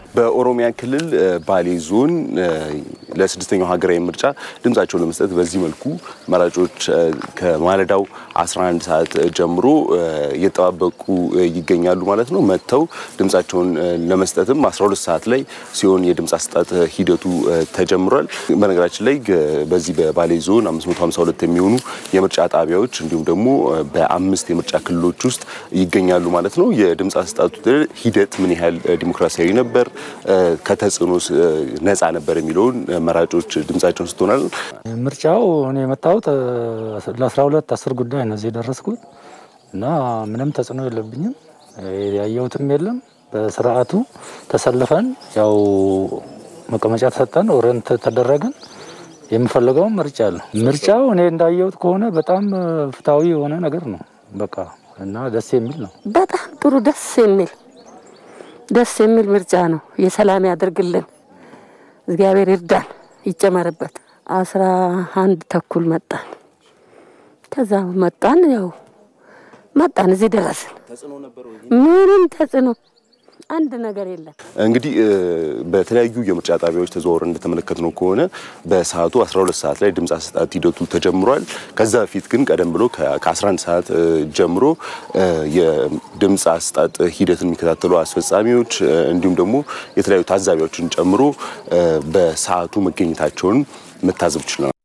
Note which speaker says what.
Speaker 1: በኦሮሚያ ክልል ባሌ ዞን ለስድስተኛው ሀገራዊ ምርጫ ድምጻቸውን ለመስጠት በዚህ መልኩ መራጮች ከማለዳው 11 ሰዓት ጀምሮ እየጠባበቁ ይገኛሉ ማለት ነው። መጥተው ድምጻቸውን ለመስጠትም 12 ሰዓት ላይ ሲሆን የድምፅ አሰጣጥ ሂደቱ ተጀምሯል። በነገራችን ላይ በዚህ በባሌ ዞን 552 የሚሆኑ የምርጫ ጣቢያዎች እንዲሁም ደግሞ በአምስት የምርጫ ክልሎች ውስጥ ይገኛሉ ማለት ነው። የድምፅ አሰጣጡ ሂደት ምን ያህል ዲሞክራሲያዊ ነበር፣ ከተጽዕኖ ነፃ ነበር የሚለውን መራጮች ድምጻቸውን ስትሆናል።
Speaker 2: ምርጫው እኔ የመጣሁት ለ12 አስር ጉዳይ ነው እዚህ የደረስኩት እና ምንም ተጽዕኖ የለብኝም። ያየሁትም የለም። በስርዓቱ ተሰልፈን ያው መቀመጫ ተሰጠን፣ ኦሬንት ተደረግን። የምፈልገውን ምርጫ አለ። ምርጫው እኔ እንዳየሁት ከሆነ በጣም ፍትሐዊ የሆነ ነገር ነው በቃ እና ደስ የሚል ነው።
Speaker 3: በጣም ጥሩ ደስ የሚል ደስ የሚል ምርጫ ነው። የሰላም ያደርግልን፣ እግዚአብሔር ይርዳን፣ ይጨመርበት። አስራ አንድ ተኩል መጣን። ከዛ መጣን ያው መጣን እዚህ ደረስን። ምንም ተጽዕኖ አንድ ነገር የለም።
Speaker 1: እንግዲህ በተለያዩ የምርጫ ጣቢያዎች ተዘዋውረን እንደተመለከትነው ከሆነ በሰዓቱ 12 ሰዓት ላይ ድምፅ አሰጣጥ ሂደቱ ተጀምሯል። ከዛ በፊት ግን ቀደም ብሎ ከ11 ሰዓት ጀምሮ የድምፅ አሰጣጥ ሂደትን የሚከታተሉ አስፈጻሚዎች እንዲሁም ደግሞ የተለያዩ ታዛቢዎችን ጨምሮ በሰዓቱ መገኘታቸውን መታዘብ ችለናል።